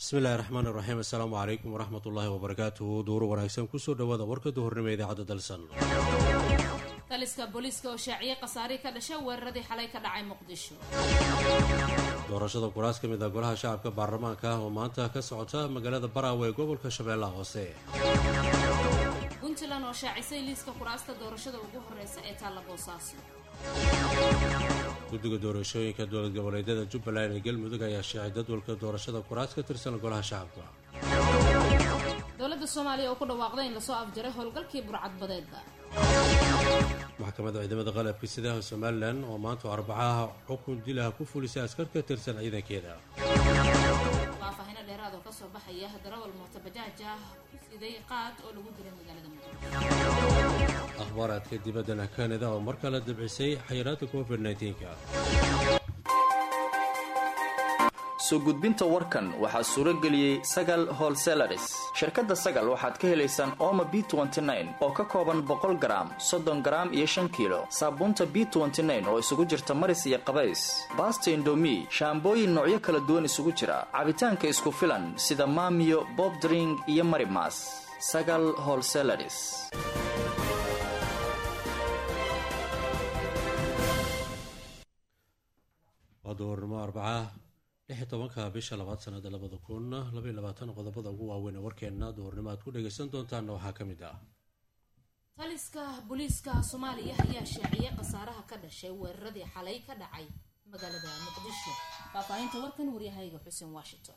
bismillahi raxmaan iraxiim assalaamu calaykum waraxmat ullaahi wabarakaatuhu duuru wanaagsan kusoo dhawaada warka duhurnimo idaacadda dalsan taliska booliiska oo shaaciyey khasaarihii ka dhasha weeraradii xalay ka dhacay muqdisho doorashada kuraas ka mid ah golaha shacabka baarlamaanka ah oo maanta ka socota magaalada baraawe ee gobolka shabeellaha hoose puntland oo shaacisay liiska kuraasta doorashada ugu horeysa ee taalla boosaaso guddiga doorashooyinka dowlad goboleedyada jubbaland ee galmudug ayaa sheecay jadwalka doorashada kuraas ka tirsan golaha shacabka dowladda soomaaliya oo ku dhawaaqday in lasoo afjaray howlgalkii burcadbadeedda maxkamadda ciidamada qalabka sidaha somalilan oo maanta arbacaha xukun dilaha ku fulisay askar ka tirsan ciidankeeda faahfaahino dheeraad oo kasoo baxaya darawal mootabajaaj ah ku siday qaad oo lagu dilay magaalada muqdisho akhbaaraadka dibaddana kanada oo mar kale dabcisay xayiraadda covid nka soo gudbinta warkan waxaa suuro geliyey sagal holselaris shirkadda sagal waxaad ka helaysaan ooma b oo ka kooban boqol garaam soddon garaam iyo shan kiilo saabuunta b oo isugu jirta maris iyo qabays baasta indomi shaambooyin noocyo kala duwan isugu jira cabitaanka isku filan sida maamiyo bobdring iyo marimas sagal holselaris waa duhurnimo arbaca lix tobanka bisha labaad sanada labada kun labaiy labaatan qodobada ugu waaweyn ee warkeena duhurnimo aad ku dhagaysan doontaanna waxaa ka mid ah taliska booliiska soomaaliya ayaa shaaciyey khasaaraha ka dhashay weeraradii xalay ka dhacay magaalada muqdisho faahfaahinta warkan waryahayga xuseen washington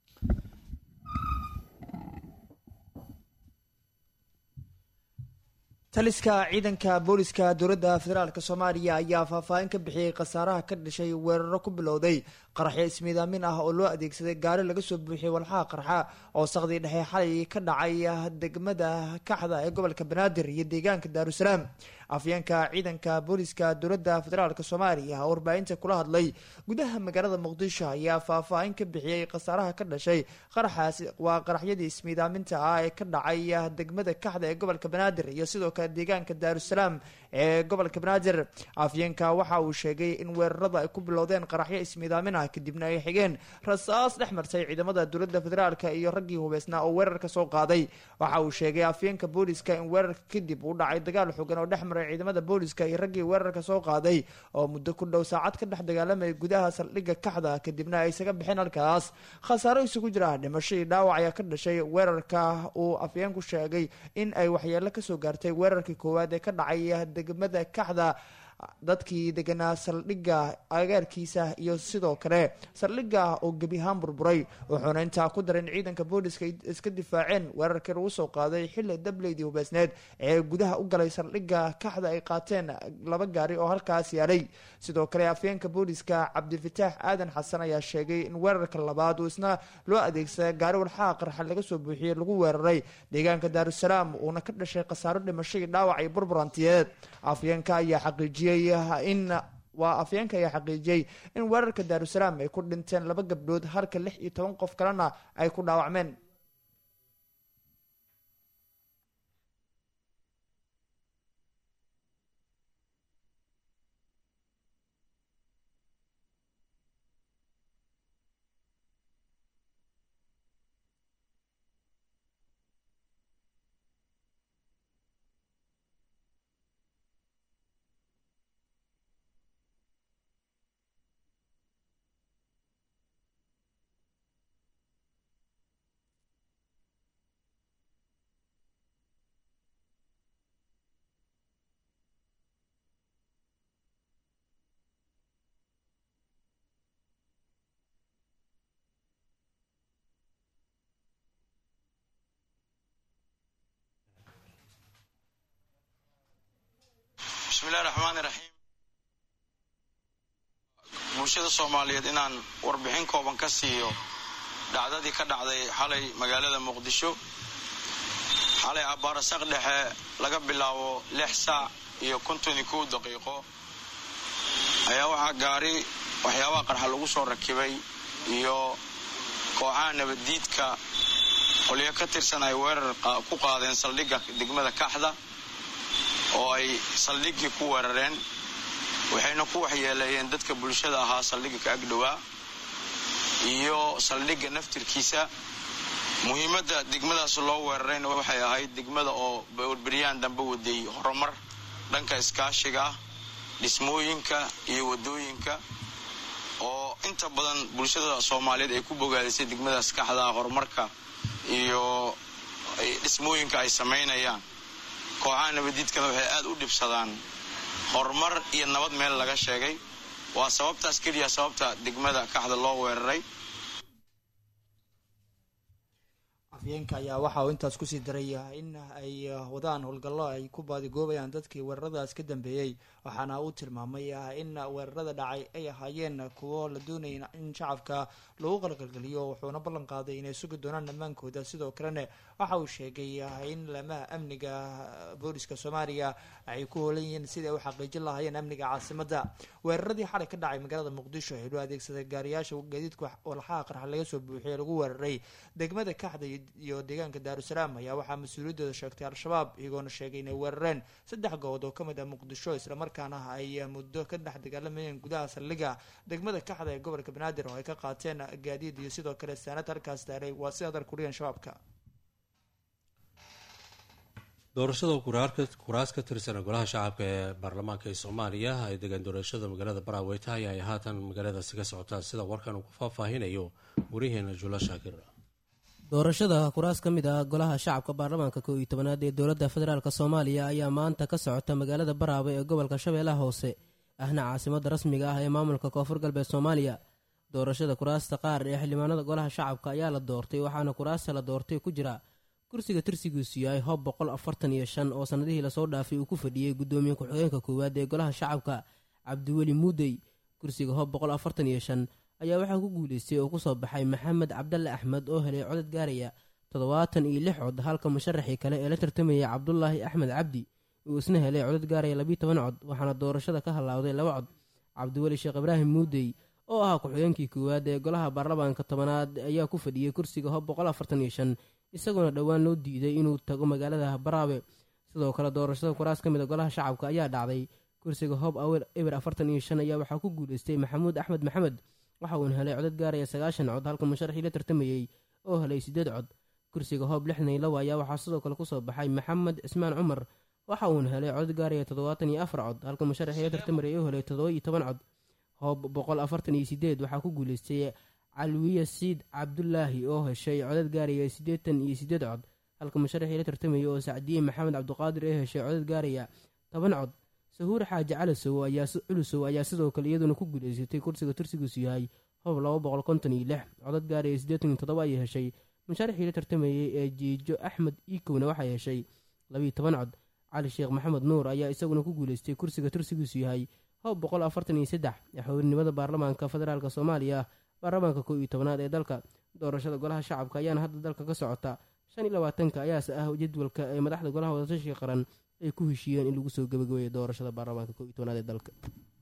taliska ciidanka booliska dowladda federaalk soomaaliya ayaa faahfaahin ka bixiyey khasaaraha ka dhashay weeraro ku bilowday qaraxyo ismiidaamin ah oo loo adeegsaday gaari laga soo buuxiyey walxaha qarxa oo saqdii dhexe xalay ka dhacay degmada kaxda ee gobolka banaadir iyo deegaanka daarusalaam afyeenka ciidanka booliska dowladda federaalk soomaaliya oo warbaahinta kula hadlay gudaha magaalada muqdisho ayaa faahfaahin ka bixiyey khasaaraha ka dhashay qaraxaasi waa qaraxyadii ismiidaaminta ah ee ka dhacay degmada kaxda ee gobolka banaadir iyo sidoo kale deegaanka daarusalaam ee gobolka banaadir afyeenka waxa uu sheegay in weerarada ay ku bilowdeen qaraxyo ismiidaamin ah kadibna ay xigeen rasaas dhex martay ciidamada dowladda federaalk iyo raggii hubeysnaa oo weerarka soo qaaday waxa uu sheegay afyeenka booliska in weerarka kadib uu dhacay dagaal xogan oo dhex maray ciidamada booliska iyo raggii weerarka soo qaaday oo muddo ku dhow saacad ka dhex dagaalamaya gudaha saldhigga kaxda kadibna ay isaga bixeen halkaas khasaaro isugu jira dhimasho iyo dhaawac ayaa ka dhashay weerarka uu afyeenku sheegay in ay waxyeelo kasoo gaartay weerarkii koowaad ee ka dhacay degmada kaxda dadkii deganaa saldhigga agaarkiisa iyo sidoo kale saldhigga oo gebi ahaan burburay wuxuuna intaa ku daray in ciidanka booliska iska difaaceen weerarkii lagu soo qaaday xilli dableydii hubeysneed ee gudaha u galay saldhigga kaxda ay qaateen laba gaari oo halkaas yaalay sidoo kale afyeenka booliska cabdifataax aadan xasan ayaa sheegay in weerarka labaad uu isna loo adeegsaday gaari walxaha qarxa laga soo buuxiyey lagu weeraray deegaanka daarusalaam uuna ka dhashay khasaaro dhimasho iyo dhaawac iyo burburantiyeed afyeenka ayaa xaqiijiyey in waa afyeenka ayaa xaqiijiyey in weerarka daarusalaam ay ku dhinteen laba gabdhood halka lix iyo toban qof kalena ay ku dhaawacmeen bismillahi raxmaani raxiim bulshada soomaaliyeed inaan warbixin kooban ka siiyo dhacdadii ka dhacday xalay magaalada muqdisho xalay abbaarasaq dhexe laga bilaabo lix saac iyo konton iyo kow daqiiqo ayaa waxaa gaari waxyaabaha qarxa lagu soo rakibay iyo kooxaha nabaddiidka qolyo ka tirsan ay weerar ku qaadeen saldhigga degmada kaxda oo ay saldhiggii ku weerareen waxayna ku waxyeeleeyeen dadka bulshada ahaa saldhigga ka agdhowaa iyo saldhigga naftirkiisa muhiimadda degmadaas loo weerarayna waxay ahayd degmada oo beryaan dambe waday horumar dhanka iskaashiga ah dhismooyinka iyo wadooyinka oo inta badan bulshada soomaaliyeed ay ku bogaadisay degmadaas kaxdaa horumarka iyo dhismooyinka ay samaynayaan kooxaha nabadiidkana waxay aad u dhibsadaan horumar iyo nabad meel laga sheegay waa sababtaas keliya sababta degmada kaxda loo weeraray afyeenka ayaa waxa uu intaas kusii daray in ay wadaan howlgallo ay ku baadigoobayaan dadkii weeraradaas ka dambeeyey waxaana uu tilmaamay in weerarada dhacay ay ahaayeen kuwo la doonaya in shacabka lagu qalqalgeliyo wuxuuna ballan qaaday inay sugi doonaan ammaankooda sidoo kalena waxa uu sheegay in laamaha amniga booliska soomaaliya ay ku hoolan yihiin sidai ay u xaqiijin lahaayeen amniga caasimada weeraradii xalay ka dhacay magaalada muqdisho ee loo adeegsaday gaariyaasha gaadiidka walxaha qarxa laga soo buuxiyay lagu weeraray degmada kaxda iyo deegaanka daarusalaam ayaa waxaa mas-uuliyaddooda sheegtay al-shabaab iyagoona sheegay inay weerareen saddex good oo kamid ah muqdisho islamarkaana ay muddo ka dhex dagaalamayeen gudaha saldhiga degmada kaxda ee gobolka banaadir oo ay ka qaateen gaadiid iyo sidoo kale saanad halkaas taalay waa si adar kuriyeen shabaabka doorashada kuraas ka tirsan golaha shacabka ee baarlamaanka ee soomaaliya ay degaan doorashada magaalada barawey tahay ay haatan magaaladaasi ka socotaan sida warkan uu ku faahfaahinayo wariyaheena jula shaakir doorashada kuraas ka mid ah golaha shacabka baarlamaanka koo iyo tobanaad ee dowladda federaalk soomaaliya ayaa maanta ka socota magaalada baraawe ee gobolka shabeellaha hoose ahna caasimadda rasmiga ah ee maamulka koonfur galbeed soomaaliya doorashada kuraasta qaar ee xildhibaanada golaha shacabka ayaa la doortay waxaana kuraasta la doortay ku jira kursiga tirsigiisu yahay hob boqol afartan iyo shan oo sannadihii lasoo dhaafay uu ku fadhiyey guddoomiye ku-xigeenka koowaad ee golaha shacabka cabdiweli muudey kursiga hob boqol afartan iyo shan ayaa waxaa ku guuleystay oo kusoo baxay maxamed cabdalle axmed oo helay codad gaaraya toddobaatan iyo lix cod halka musharaxii kale ee la tartamayay cabdulaahi axmed cabdi uu isna helay codad gaaraya labiiy toban cod waxaana doorashada ka halaawday laba cod cabdiweli sheekh ibraahim muudey oo ahaa ku-xigeenkii koowaad ee golaha baarlamaanka tobanaad ayaa ku fadhiyey kursiga hob boqol afartan iyo shan isagoona dhowaan loo diiday inuu tago magaalada baraawe sidoo kale doorashada kuraas ka mid a golaha shacabka ayaa dhacday kursiga hob eber afartan iyo shan ayaa waxaa ku guuleystay maxamuud axmed maxamed waxa uuna helay codad gaaraya sagaashan cod halka musharaxii la tartamayey oo helay siddeed cod kursiga hoob lixdan iyo labo ayaa waxaa sidoo kale kusoo baxay maxamed cismaan cumar waxa uuna helay codad gaaraya toddobaatan iyo afar cod halka musharaxii la tartamayey oo helay toddoba iyo toban cod hoob boqol afartan iyo sideed waxaa ku guuleystay calwiya siid cabdulaahi oo heshay codad gaaraya siddeetan iyo siddeed cod halka musharaxii la tartamayey oo sacdiye maxamed cabdiqaadir ee heshay codad gaaraya toban cod sahuur xaaji calasow ayaa culusow ayaa sidoo kale iyaduna ku guuleysatay kursiga tursigiisu yahay hob laba boqol konton iyo lix codad gaaraya siddeetan iyo toddoba ayay heshay musharaxii la tartamayey ee jiijo axmed iikowna waxay heshay labiiyo toban cod cali sheekh maxamed nuur ayaa isaguna ku guuleystay kursiga tursigiisu yahay hob boqol afartan iyo saddex xowrnimada baarlamaanka federaalk soomaaliya baarlamaanka koo iyo tobanaad ee dalka doorashada golaha shacabka ayaana hadda dalka ka socota shan iyo labaatanka ayaase ah jadwalka ee madaxda golaha wadatashiga qaran ay ku heshiiyeen in lagu soo gabagabeeyo doorashada baarlamaanka koo iyo tobanaad ee dalka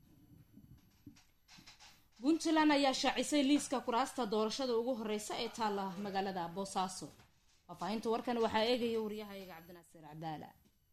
puntland ayaa shaacisay liiska kuraasta doorashada ugu horeysa ee taalla magaalada boosaaso faahfaahinta warkan waxaa eegaya waryahayaga cabdinaasiir cadaala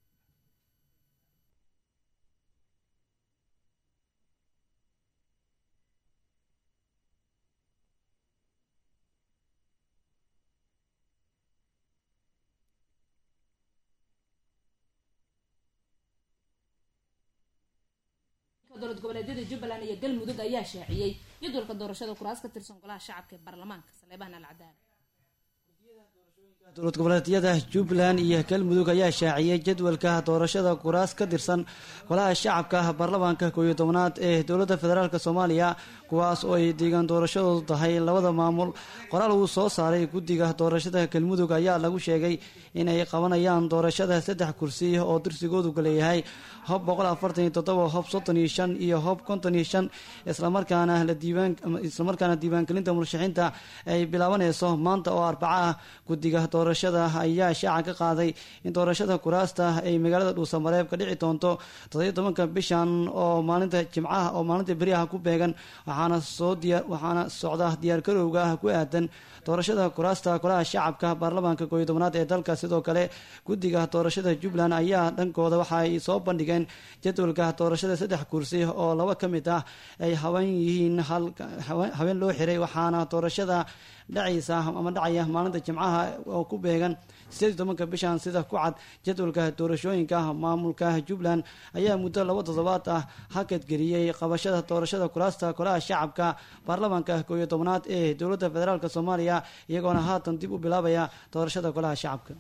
dowlad goboleedyada jubbaland iyo galmudug ayaa shaaciyey jadwalka doorashada kuraas ka tirsan golaha shacabka ee baarlamaanka saleebahan alcadaala dowlad goboleedyada jubbaland iyo galmudug ayaa shaaciyey jadwalka doorashada kuraas ka tirsan golaha shacabka baarlamaanka kooiyo tobnaad ee dowladda federaalk soomaaliya kuwaas oo ay deegaan doorashadoodu tahay labada maamul qoraal uu soo saaray guddiga doorashada galmudug ayaa lagu sheegay inay qabanayaan doorashada saddex kursi oo dirsigoodu leeyahay hob boqol afartan iyo toddoba hob soddon iyo shan iyo hob konton iyo shan islamarkaana la diiwaan islamarkaana diiwaangelinta murashaxiinta ay bilaabanayso maanta oo arbaca ah guddiga doorashada ayaa shaaca ka qaaday in doorashada kuraasta ay magaalada dhuusamareeb ka dhici doonto toddobiyo tobanka bishan oo maalinta jimcaha oo maalinta beriyaha ku beegan waxaana soo diya waxaana socda diyaargarowga ku aadan doorashada kuraasta golaha shacabka baarlamaanka kooiyo tobanaad ee dalka sidoo kale guddiga doorashada jubbaland ayaa dhankooda waxa ay soo bandhigeen jadwalka doorashada saddex kursi oo laba ka mid ah ay haban yihiin habeen loo xiray waxaana doorashada dhacaysa ama dhacaya maalinta jimcaha oo ku beegan sideed iyo tobanka bishan sida ku cad jadwalka doorashooyinka maamulka jubbaland ayaa muddo laba toddobaad ah hakadgeliyey qabashada doorashada kuraasta golaha shacabka baarlamaanka kooiyo tobanaad ee dowladda federaalk soomaaliya iyagoona haatan dib u bilaabaya doorashada golaha shacabka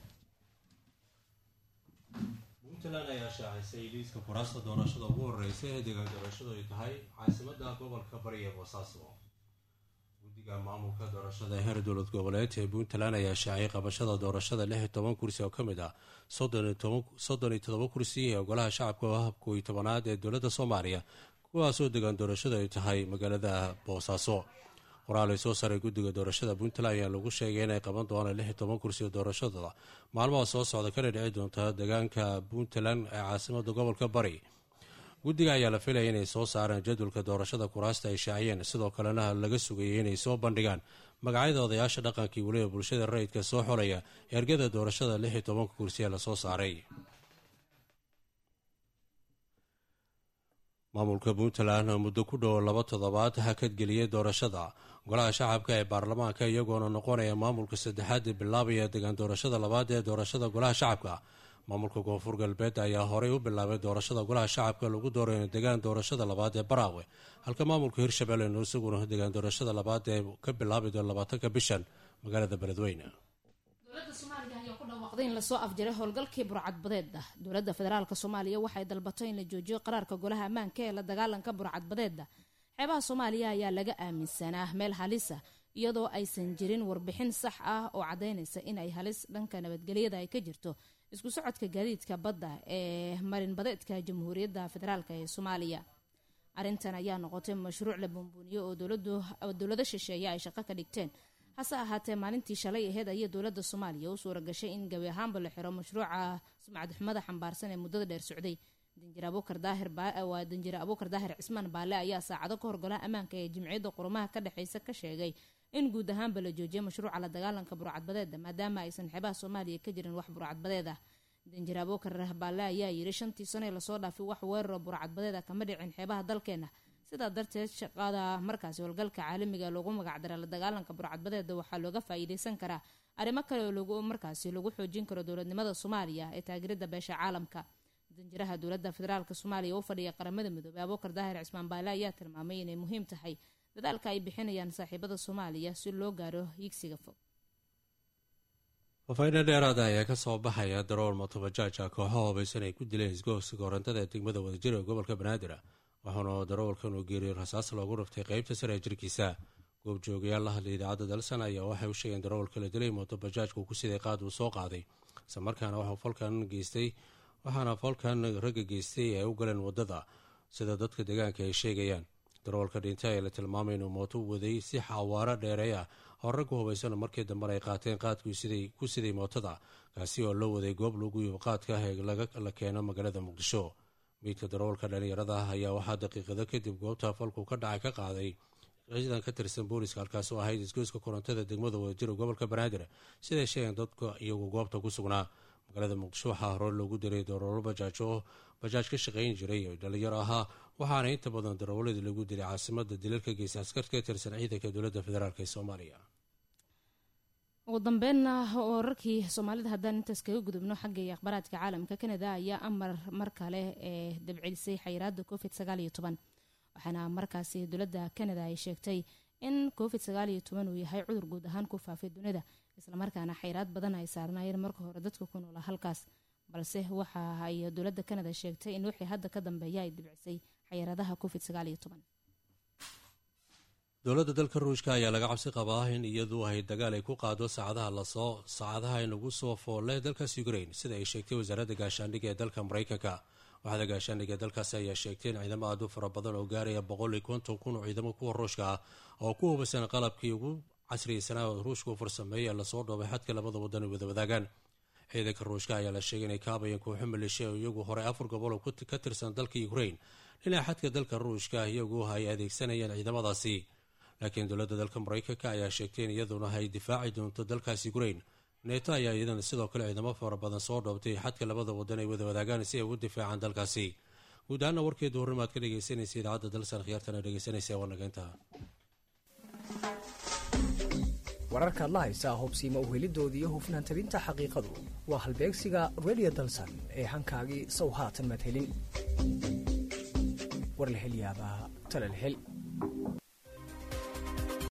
puntland ayaa shaacisay liiska kuraasta doorashada ugu horeysa ee deegaan doorashadu ay tahay caasimada gobolka bari ee boosaaso guddiga maamulka doorashada heer dowlad goboleed ee puntland ayaa shaaciyay qabashada doorashada lix iyo toban kursi oo ka mid ah soddon iyo todoba kursi ee golaha shacabka habka iyo tobanaad ee dowladda soomaaliya kuwaasoo deegaan doorashadu ay tahay magaalada boosaaso qoraal ay soo saaray guddiga doorashada puntland ayaa lagu sheegay inay qaban doonaan lix iyo toban kursi oo doorashadooda maalmaha soo socda kana dhici doonta deegaanka puntland ee caasimada gobolka bari guddiga ayaa la filaya inay soo saaraan jadwalka doorashada kuraasta ay shaaciyeen sidoo kalena laga sugayay inay soo bandhigaan magacyada odayaasha dhaqankii weliba bulshada rayidka soo xolaya ergada doorashada lix iyo tobanka kursi ee lasoo saaray maamulka puntland muddo ku dhow laba toddobaad hakadgeliyay doorashada golaha shacabka ee baarlamaanka iyagoona noqonaya maamulka saddexaad ee bilaabaya degaan doorashada labaad ee doorashada golaha shacabka maamulka koonfur galbeed ayaa horey u bilaabay doorashada golaha shacabka lagu doorayo degaan doorashada labaad ee baraawe halka maamulka hirshabelle isaguna degaan doorashada labaad ee ka bilaabi doon labaatanka bishan magaalada beledweyne dowladda soomaaliya ayaa ku dhawaaqday in lasoo afjaray howlgalkii burcadbadeeda dowladda federaalk soomaaliya waxay dalbatay in la joojiyo qaraarka golaha ammaanka ee la dagaalanka burcadbadeeda xeebaha soomaaliya ayaa laga aaminsanaa meel halisa iyadoo aysan jirin warbixin sax ah oo caddaynaysa in ay halis dhanka nabadgelyada ay ka jirto isku socodka gaadiidka badda ee marinbadeedka jamhuuriyadda federaalk ee soomaaliya arrintan ayaa noqotay mashruuc la buunbuuniyo oo dowlado shisheeye ay shaqo ka dhigteen hase ahaatee maalintii shalay aheyd ayay dowladda soomaaliya u suura gashay in gabi ahaanba la xiro mashruuca sumcadxumada xambaarsan ee muddada dheer socday danjir abuukar daahir waa danjire abuukar daahir cismaan baale ayaa saacado ka hor golaha ammaanka ee jimciyadda qurumaha ka dhexeysa ka sheegay in guud ahaanba la joojiyay mashruuca la dagaalanka burcadbadeeda maadaama aysan xeebaha soomaaliya ka jirin wax burcadbadeed ah danjir abuukar baale ayaa yiri shantii sano ee lasoo dhaafay wax weeraro burcadbadeeda kama dhicin xeebaha dalkeena sidaa darteed shaqada markaasi howlgalka caalamiga loogu magacdara la dagaalanka burcadbadeeda waxaa looga faa-iideysan karaa arrimo kale oo lagu markaasi lagu xoojin karo dowladnimada soomaaliya ee taageerada beesha caalamka danjiraha dowladda federaalk soomaaliya u fadhiya qaramada midoobey abuukar daahir cismaan baale ayaa tilmaamay inay muhiim tahay dadaalka ay bixinayaan saaxiibada soomaaliya si loo gaaro hiigsiga fog fafayno dheeraada ayaa kasoo baxaya darool motobajaajka kooxo hoobaysan ay ku dileen isgoogska korantada ee degmada wadajir ee gobolka banaadir waxaana daroolkan uu geeriyey rasaas loogu raftay qeybta sare ee jirkiisa goobjoogayaal la hadlay idaacadda dalsan ayaa waxay u sheegeen daroolka la dilay mootobajaajka uu ku siday qaad uu soo qaaday isla markaana waxuu falkan geystay waxaana falkan ragga geystay ay u galeen wadada sida dadka deegaanka ay sheegayaan daroolka dhintay ee la tilmaamay inuu mooto u waday si xawaaro dheerey ah oo raggu hubaysan markii dambena ay qaateen qaadkii ku siday mootada kaasi oo loo waday goob lagu yib qaadka ah ee la keeno magaalada muqdisho miidka daroolka dhalinyarada ah ayaa waxaa daqiiqado kadib goobta falku ka dhacay ka qaaday ciidan ka tirsan booliska halkaas oo ahayd isgoyska korontada degmada wadajir gobolka banaadir siday sheegeen dadka iyagu goobta ku sugnaa magaalada muqdisho waxaa hore loogu diray daroolo bajaaj oo bajaaj ka shaqayn jiray oo dhalinyaro ahaa waxaana inta badan daroolada lagu dilay caasimada dilalka geysa askar ka tirsan ciidanka dowladda federaalk ee soomaaliya ugu dambeynna wararkii soomaalida haddaan intaas kaga gudubno xagga iyo akhbaaraadka caalamka kanada ayaa amar mar kale ee dabcilisay xayiraada covid sagaal iyo toban waxaana markaasi dowladda kanada ay sheegtay in covid sagaal iyo toban uu yahay cudur guud ahaan ku faafay dunida islamarkaana xayraad badan ay saarnaayeen marka hore dadka ku noola halkaas balse waxa ay dowladda kanada sheegtay in wixii hadda ka dambeeya ay dibcisay xayiraadaha covid sagaal iyo toban dowladda dalka ruushka ayaa laga cabsi qabaa in iyadu ay dagaal ay ku qaado saacadaha lasoo saacadaha inagu soo foolle dalkaas ukrain sida ay sheegtay wasaaradda gaashaandhigga ee dalka maraykanka waxda gaashaandhigga dalkaasi ayaa sheegtay in ciidamo aad u fara badan oo gaaraya boqol iyo konton kun oo ciidamo kuwa ruushka ah oo ku hubaysan qalabkii ugu casriyeysanaa oo ruushka u farsameeyay ee lasoo dhoobay xadka labada wadan ay wada wadaagaan ciidanka ruushka ayaa la sheegay inay kaabayeen kooxo maleeshiya oo iyagu horey afar gobol oo ka tirsan dalka ukrain dhinaca xadka dalka ruushka iyagu ay adeegsanayeen ciidamadaasi laakiin dowladda dalka maraykanka ayaa sheegtay in iyaduna ay difaaci doonto dalkaas ukrain neeto ayaa iyadana sidoo kale ciidamo fara badan soo dhoobtay xadka labada wadan ay wada wadaagaan si ay ugu difaacaan dalkaasi guud ahaana warkeedu horrimaad ka dhegeysanaysa idaacadda dalsan khiyaartana dhegeysanaysa waa nageynta wararkaad la haysaa hobsiima uhelidooda iyo hufnaan tabinta xaqiiqadu waa halbeegsiga redio dalsan ee hankaagii sow haatan madhelin war la hel yaabaa talal hel